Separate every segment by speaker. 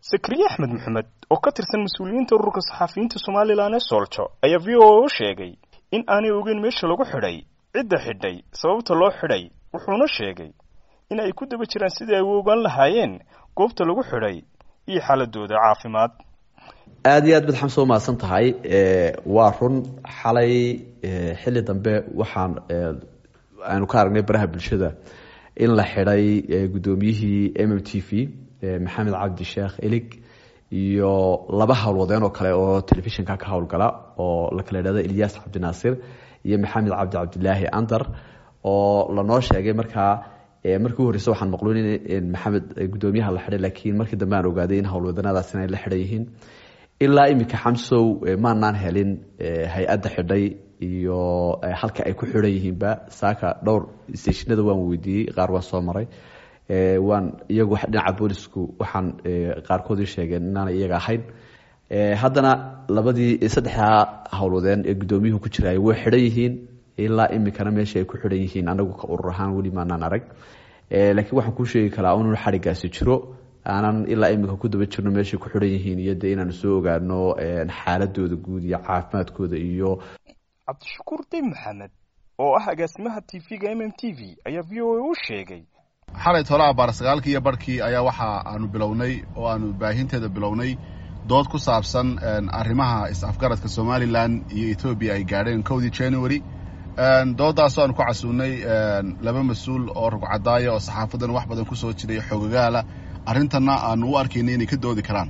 Speaker 1: sakriye axmed maxamed oo ka tirsan mas-uuliyiinta ururka saxafiyiinta somalilan ee sooljo ayaa v o a u sheegay in aanay ogeyn meesha lagu xidhay cidda xidhay sababta loo xidhay wuxuuna sheegay in ay ku daba jiraan sidii ay u ogaan lahaayeen goobta lagu xidhay iyo xaaladooda caafimaad
Speaker 2: aada iyo aad bad xamse umahadsan tahay waa run xalay xilli dambe waxaan aanu ka aragnay baraha bulshada in la xidhay guddoomiyihii m m t v maxamed cabdi sheekh elig iyo laba howlwadeen oo kale oo telefishinka ka howlgala oo la kala idhahdo ilyas cabdinaasir iyo maxamed cabdi cabdilaahi andar oo lanoo sheegay markaa markii u horeyse waxaan maqluun in maxamed guddoomiyaha la xidhay laakiin markii dambe aan ogaaday in howlwadanadaasina ay la xidhan yihiin ilaa iminka xamsow maanaan helin hay-adda xidhay iyo halka ay ku xidhan yihiinba saaka dhowr stationada waan weydiiyey qaar waan soo maray waan iyagu dhinaca boolisku waxaan qaarkood ii sheegeen inaanay iyaga ahayn haddana labadii saddexdaa howlwadeen ee guddoomiyuhu ku jiraay way xidhan yihiin ilaa iminkana meesha ay ku xidhan yihiin anagu ka urur ahaan weli maanaan arag laakiin waxaan kuu sheegi karaa inuu xadhigaasi jiro aanan ilaa iminka ku daba jirno meeshay ku xidhan yihiin iyo dee inaanu soo ogaano xaaladooda guud iyo caafimaadkooda iyo
Speaker 1: cabdishakuur dayb maxamed oo ah agaasimaha t v-ga m m t v ayaa v o a u sheegay
Speaker 3: xalay tolaha baar sagaalkii iyo barhkii ayaa waxa aanu bilownay oo aanu baahinteeda bilownay dood ku saabsan arrimaha is-afgaradka somalilan iyo etoobiya ay gaadheen kowdii january dooddaasoo aanu ku casuunay laba mas-uul oo rugcadaaya oo saxaafadan wax badan ku soo jiray xogagaala arrintanna aanu u arkaynay inay ka doodi karaan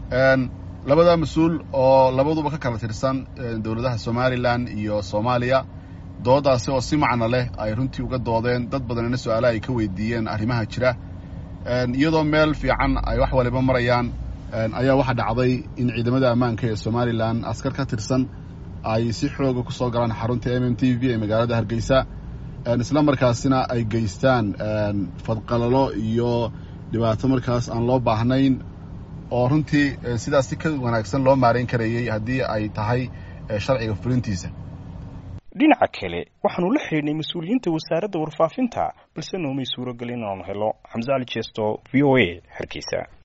Speaker 3: labada mas-uul oo labaduba ka kala tirsan dowladaha somalilan iyo soomaaliya dooddaasi oo si macno leh ay runtii uga doodeen dad badanina su-aalaha ay ka weydiiyeen arrimaha jira iyadoo meel fiican ay wax waliba marayaan ayaa waxaa dhacday in ciidamada ammaanka ee somalilan askar ka tirsan ay si xooga ku soo galaan xarunta m m t v ee magaalada hargeysa isla markaasina ay geystaan fadqalalo iyo dhibaato markaas aan loo baahnayn oo runtii sidaas si ka wanaagsan loo maarayn karayey haddii ay tahay sharciga fulintiisa
Speaker 1: dhinaca kale waxaanu la xidhiidhnay mas-uuliyiinta wasaaradda warfaafinta balse noomay suuragelin inaanu helo xamse cali jeesto v o a hargeysa